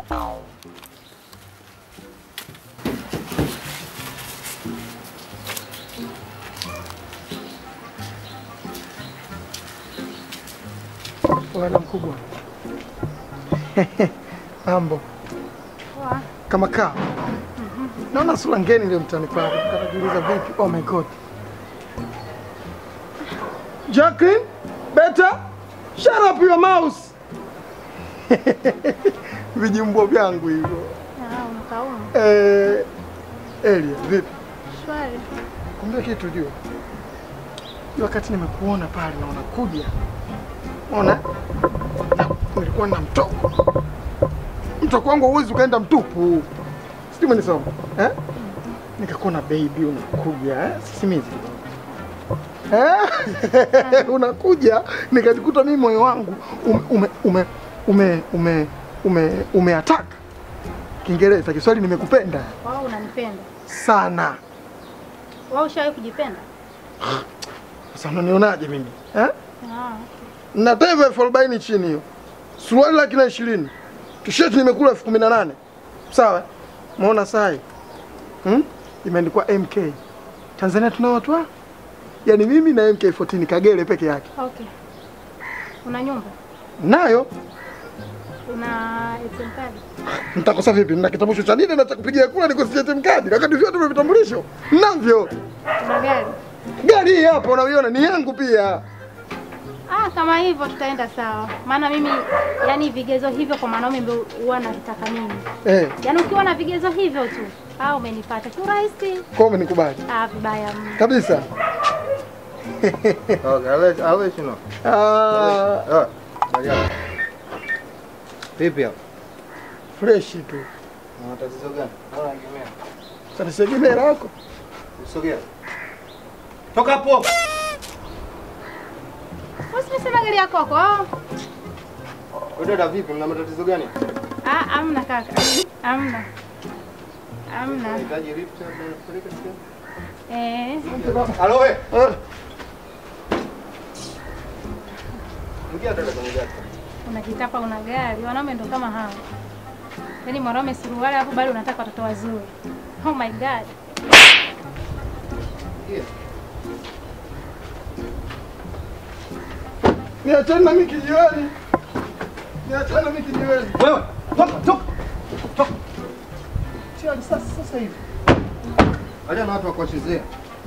Bwana mkubwa. Mambo Poa. kama kaa. Naona sura ngeni leo mtani kwako. Nikajiuliza vipi? Oh my god. Jacqueline, beta, shut up your mouse. Vijimbwa vyangu hivyo. Ah, unakauma. Eh, Elia, vipi? Shwari. Kumbe kitu jua. Jua wakati nimekuona pale na unakuja. Unaona? Na nilikuwa na mtoko. Mtoko wangu huwezi ukaenda mtupu. Sijui umenisoma. Eh? Nikakuona baby unakuja, eh? Sisimizi. Eh? unakuja nikajikuta mimi moyo wangu ume ume ume ume ume ume, ume attack. Kiingereza Kiswahili nimekupenda Wao unanipenda. sana. Wao ushawahi kujipenda? Sasa unanionaje mimi eh? Ah. na taiva elfu arobaini chini hiyo, suruali laki na ishirini, tisheti nimekula elfu kumi na nane sawa. Maona sai hmm? imeandikwa MK. Tanzania tuna watu wa yaani mimi na MK14 Kagere peke yake Okay. Una nyumba? nayo. Una ATM card? Nitakosa vipi? Nina kitambulisho cha nini na cha kupigia kura nikosije ATM card, wakati vyote vya vitambulisho navyo. Una gari? Gari hii hapa unaiona ni yangu pia. Ah, kama hivyo tutaenda sawa. Maana mimi yani vigezo hivyo kwa mwanaume ndio huwa nataka mimi. Eh, Yaani ukiwa na vigezo hivyo tu, ah umenipata kiurahisi. kwa umenikubali Ah, vibaya mno. kabisa. Okay, I'll let, I'll let you know. Ah, Ah, bali hapo. Vipi hapo? fresh tu. Na matatizo gani? Mbona unakemea? Sasa siegemea lako. Usogea. Toka hapo. Usinisema gari yako kwako. Ah, Wewe dada vipi? Mna matatizo gani? ah, amna kaka. Amna. Amna. Unahitaji lift labda kupeleka sehemu? Eh. Halo wewe. Ah, Ingia dada kwenye gari. Unajitapa una gari. Wanaume ndo kama hao. Yaani mwanaume suruali hapo bado unataka watoto wazuri. Oh my god. Ingia. Niachane na mimi kijiweni. Niachane na mimi kijiweni. Wewe, toka, toka. Toka. Sio sasa sasa hivi. Acha na watu wakuwachezea.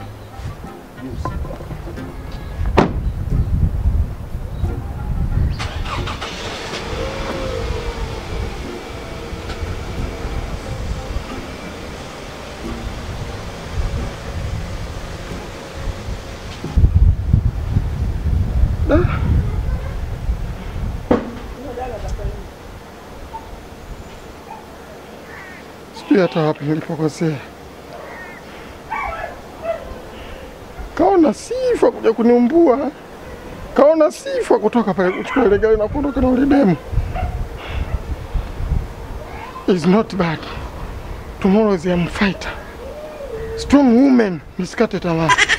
Sijui hata wapi nilipokosea. Kaona sifa kuja kuniumbua. Kaona sifa kutoka pale kuchukua ile gari na kuondoka na ule demu. Is not bad. Tomorrow is a fighter. Strong woman. Nisikate tamaa.